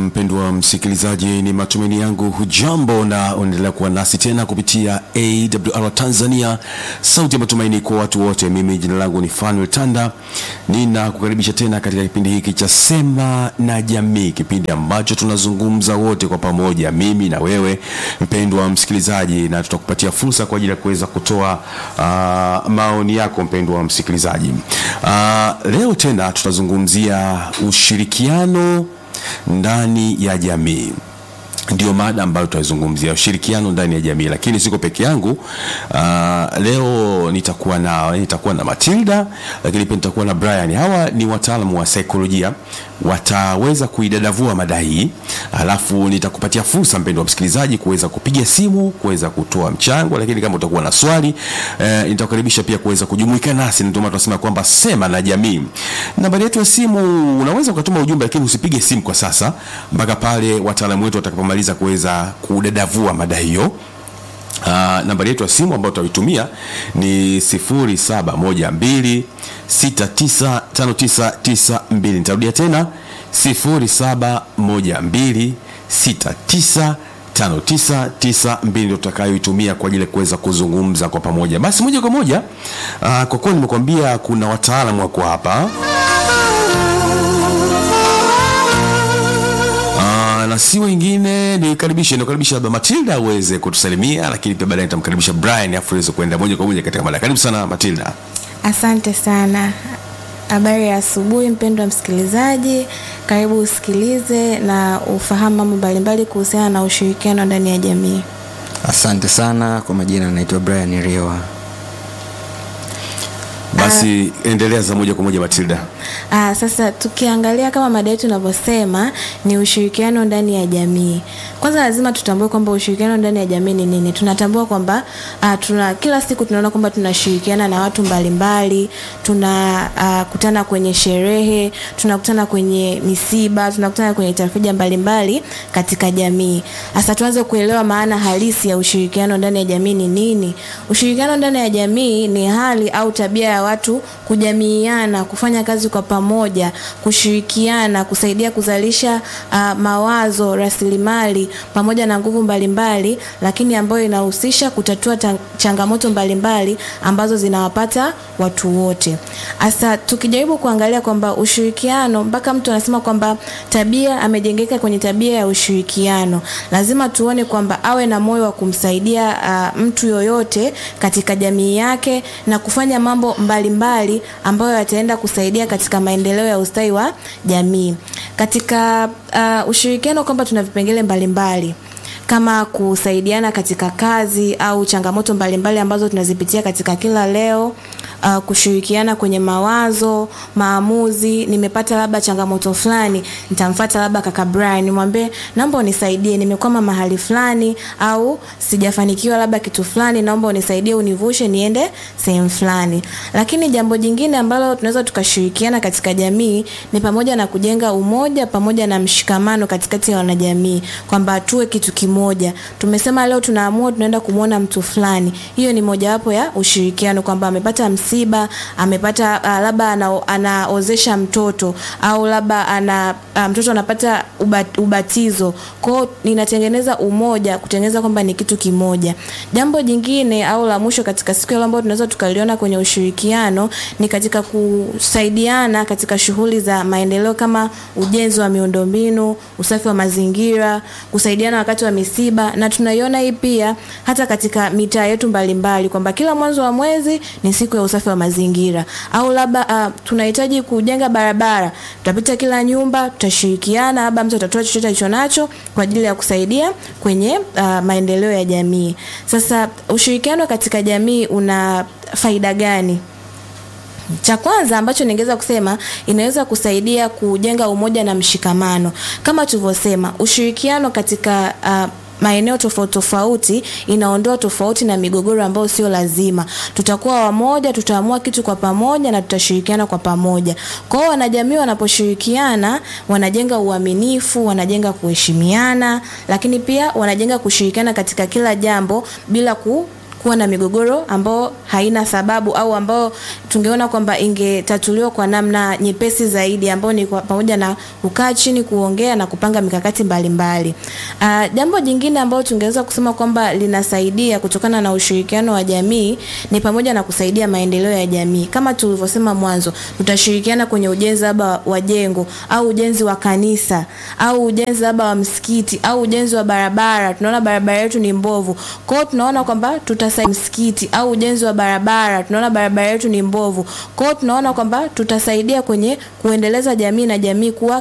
mpendwa msikilizaji, ni matumaini yangu hujambo na unaendelea kuwa nasi tena kupitia AWR Tanzania, sauti ya matumaini kwa watu wote. Mimi jina langu ni Fanuel Tanda, ninakukaribisha tena katika kipindi hiki cha Sema na Jamii, kipindi ambacho tunazungumza wote kwa pamoja, mimi na wewe mpendwa msikilizaji, na tutakupatia fursa kwa ajili ya kuweza kutoa uh, maoni yako mpendwa msikilizaji. Uh, leo tena tutazungumzia ushirikiano ndani ya jamii ndio mada ambayo tutaizungumzia ushirikiano ndani ya jamii, lakini siko peke yangu. Uh, leo nitakuwa na nitakuwa na Matilda, lakini pia nitakuwa na Brian. Hawa ni wataalamu wa saikolojia, wataweza kuidadavua mada hii, alafu nitakupatia fursa mpendwa msikilizaji kuweza kupiga simu, kuweza kutoa mchango, lakini kama utakuwa na swali eh, nitakukaribisha pia kuweza kujumuika nasi. Ndio maana tunasema kwamba sema na jamii. Nambari yetu ya simu, unaweza ukatuma ujumbe, lakini usipige simu kwa sasa mpaka pale wataalamu wetu watakapomaliza kumaliza kuweza kudadavua mada hiyo. Uh, nambari yetu ya simu ambayo tutaitumia ni 0712 695992. Nitarudia tena 0712 695992 ndio tutakayoitumia kwa ajili ya kuweza kuzungumza kwa pamoja. Basi moja kwa moja, uh, kwa kuwa nimekwambia kuna wataalamu wako hapa na si wengine nikaribishe nikaribisha labda Matilda aweze kutusalimia, lakini pia baadaye nitamkaribisha Brian afu aweze kuenda moja kwa moja katika mada. Karibu sana Matilda. Asante sana. Habari ya asubuhi mpendwa msikilizaji, karibu usikilize na ufahamu mambo mbalimbali kuhusiana na ushirikiano ndani ya jamii. Asante sana. Kwa majina naitwa Brian Riewa. Basi uh, endelea za moja kwa moja Matilda. Uh, sasa tukiangalia kama mada yetu inavyosema ni ushirikiano ndani ya jamii. Kwanza lazima tutambue kwamba ushirikiano ndani ya jamii ni nini. Tunatambua kwamba uh, tuna kila siku tunaona kwamba tunashirikiana na watu mbalimbali, tunakutana uh, kwenye sherehe, tunakutana kwenye misiba, tunakutana kwenye tafrija mbalimbali katika jamii. Sasa tuanze kuelewa maana halisi ya ushirikiano ndani ya jamii ni nini. Ushirikiano ndani ya jamii ni hali au tabia ya watu kujamiiana, kufanya kazi kwa pamoja, kushirikiana, kusaidia kuzalisha uh, mawazo, rasilimali pamoja na nguvu mbalimbali, lakini ambayo inahusisha kutatua changamoto mbalimbali ambazo zinawapata watu wote. Sasa tukijaribu kuangalia kwamba ushirikiano, mpaka mtu anasema kwamba tabia amejengeka kwenye tabia ya ushirikiano, lazima tuone kwamba awe na moyo wa kumsaidia uh, mtu yoyote katika jamii yake na kufanya mambo mbalimbali mbali ambayo yataenda kusaidia katika maendeleo ya ustawi wa jamii. Katika uh, ushirikiano kwamba tuna vipengele mbalimbali kama kusaidiana katika kazi au changamoto mbalimbali mbali ambazo tunazipitia katika kila leo. Uh, kushirikiana kwenye mawazo, maamuzi. Nimepata labda changamoto fulani, nitamfuata labda kaka Brian nimwambie, naomba unisaidie, nimekwama mahali fulani au sijafanikiwa labda kitu fulani, naomba unisaidie, univushe niende sehemu fulani. Lakini jambo jingine ambalo tunaweza tukashirikiana katika jamii ni pamoja na kujenga umoja pamoja na mshikamano katikati ya wanajamii, kwamba tuwe kitu kimoja. Tumesema leo tunaamua tunaenda kumwona mtu fulani, hiyo ni mojawapo ya ushirikiano, kwamba amepata msiba, amepata uh, labda ana, anaozesha mtoto au labda ana uh, mtoto anapata ubat, ubatizo. Kwao ninatengeneza umoja, kutengeneza kwamba ni kitu kimoja. Jambo jingine au la mwisho katika siku ile ambayo tunaweza tukaliona kwenye ushirikiano ni katika kusaidiana katika shughuli za maendeleo kama ujenzi wa miundombinu, usafi wa mazingira, kusaidiana wakati wa misiba, na tunaiona hii pia hata katika mitaa yetu mbalimbali kwamba kila mwanzo wa mwezi ni siku ya usafi wa mazingira au labda uh, tunahitaji kujenga barabara, tutapita kila nyumba, tutashirikiana, labda mtu atatoa chochote alicho nacho kwa ajili ya kusaidia kwenye uh, maendeleo ya jamii. Sasa ushirikiano katika jamii una faida gani? Cha kwanza ambacho ningeweza kusema inaweza kusaidia kujenga umoja na mshikamano. Kama tulivyosema, ushirikiano katika uh, maeneo tofauti tofauti inaondoa tofauti na migogoro ambayo sio lazima. Tutakuwa wamoja, tutaamua kitu kwa pamoja na tutashirikiana kwa pamoja. Kwa hiyo wanajamii wanaposhirikiana, wanajenga uaminifu, wanajenga kuheshimiana, lakini pia wanajenga kushirikiana katika kila jambo bila ku kuwa na migogoro ambao haina sababu au ambao tungeona kwamba ingetatuliwa kwa namna nyepesi zaidi ambao ni kwa- pamoja na kukaa chini kuongea na kupanga mikakati mbalimbali. Uh, jambo jingine ambalo tungeweza kusema kwamba linasaidia kutokana na ushirikiano wa jamii ni pamoja na kusaidia maendeleo ya jamii. Kama tulivyosema mwanzo, tutashirikiana kwenye ujenzi labda wa jengo au ujenzi wa kanisa au ujenzi labda wa msikiti au ujenzi wa barabara. Tunaona barabara yetu ni mbovu, kwa hiyo tunaona kwamba tutasaidia msikiti au ujenzi wa barabara. Tunaona barabara yetu ni mbovu, kwa hiyo tunaona kwamba tutasaidia kwenye kuendeleza jamii na jamii kuwa